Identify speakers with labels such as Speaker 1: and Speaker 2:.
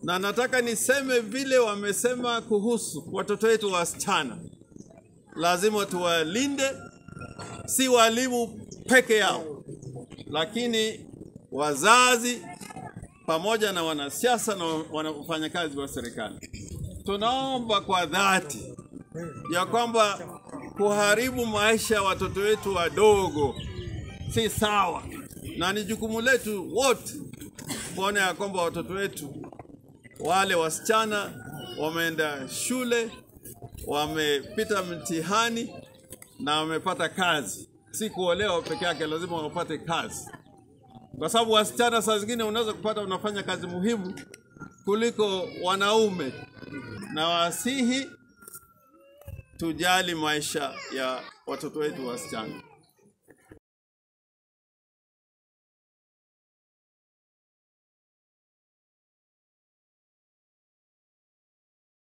Speaker 1: na nataka niseme vile wamesema kuhusu watoto wetu wasichana, lazima tuwalinde, si walimu peke yao, lakini wazazi pamoja na wanasiasa na wafanyakazi wa serikali. Tunaomba kwa dhati ya kwamba kuharibu maisha ya watoto wetu wadogo si sawa, na ni jukumu letu wote kuona ya kwamba watoto wetu wale wasichana wameenda shule, wamepita mtihani na wamepata kazi. Si kuolewa peke yake, lazima wapate kazi, kwa sababu wasichana saa zingine unaweza kupata unafanya kazi muhimu kuliko wanaume, na wasihi tujali maisha ya watoto wetu wasichana.